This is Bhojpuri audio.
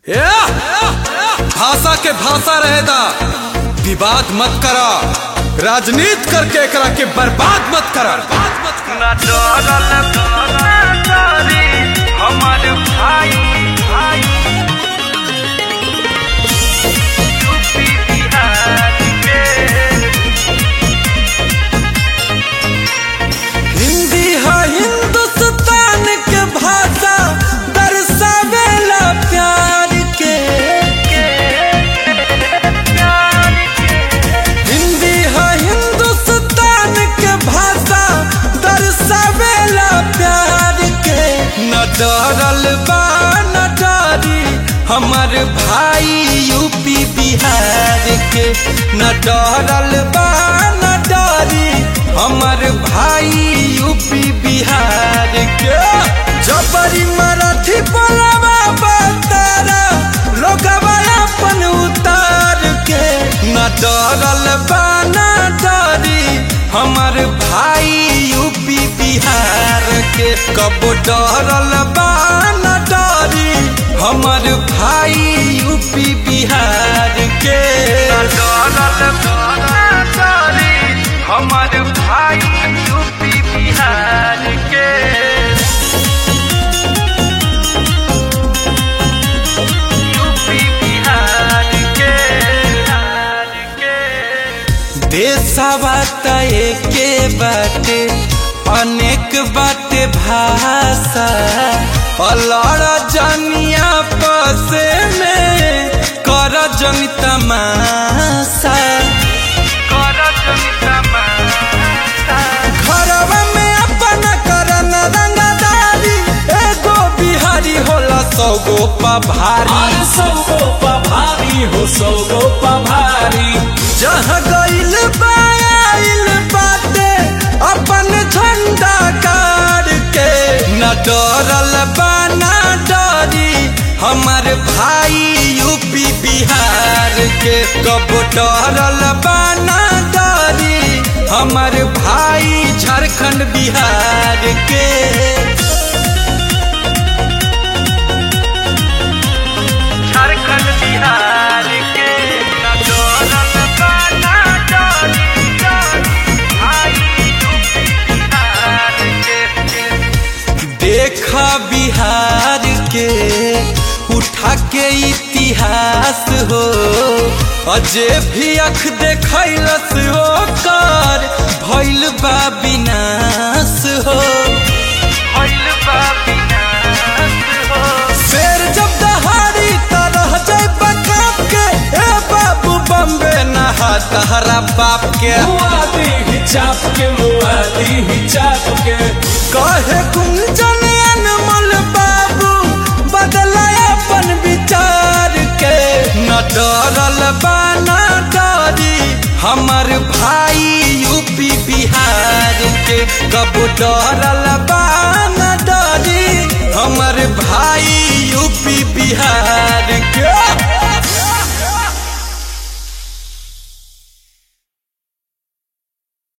भाषा के भाषा रहेदा विवाद मत करा राजनीति करके एकरा के बर्बाद मत करा ना डरल ना डरी हमार भाई भाई यूपी बिहार के हिंदी है हिंदुस्तान के भाषा दर्शावेला प्यार के प्यार के हिंदी है हिंदुस्तान के भाषा दर्शावेला प्यार के न डरल बा न डरी हमर भाई यूपी बिहार के न डरल बा न डरी हमर भाई यूपी बिहार के जबरी मराठी बोलवा बतारा लोगवा अपन उतार के न डरल बा न डरी हमर भाई यूपी बिहार के कब डरल बा न डरी हमर भाई यूपी बिहार के ना डरल ना डरी हमार भाई यूपी बिहार के यूपी बिहार के बिहार के देशवा त एके बाटे अनेक बाटे भाषा अलड़ जनिया पसे में कर जन तमाशा कर जन तमाशा घरवा में अपन करन रंगदारी एगो बिहारी होला सौगो पभारी अरे सौगो पभारी हो सौगो पभारी जहाँ गइल बाइल बाटे अपन झंडा गाड़ के न डरल बा न डरी हमर भाई यूपी बिहार के कब डरल बा न डरी हमर भाई झारखंड बिहार के झारखंड बिहार के ना डरल बा ना डरी डरी भाई यूपी बिहार के देखा बिहार के उठा के इतिहास हो अजे भी अख देखलस हो कर भइल बा विनाश हो भइल बा विनाश हो शेर जब दहाड़ी त रह जाए बकाप के ए बाबू बम्बे नहा तहरा बाप के मुआदी ही चाप के मुआदी ही चाप के कहे कुंजन अनमोल बाबू बदला अपन विचार के न डरल बा न डरी हमर भाई यूपी बिहार के कब डरल बा न डरी हमर भाई यूपी बिहार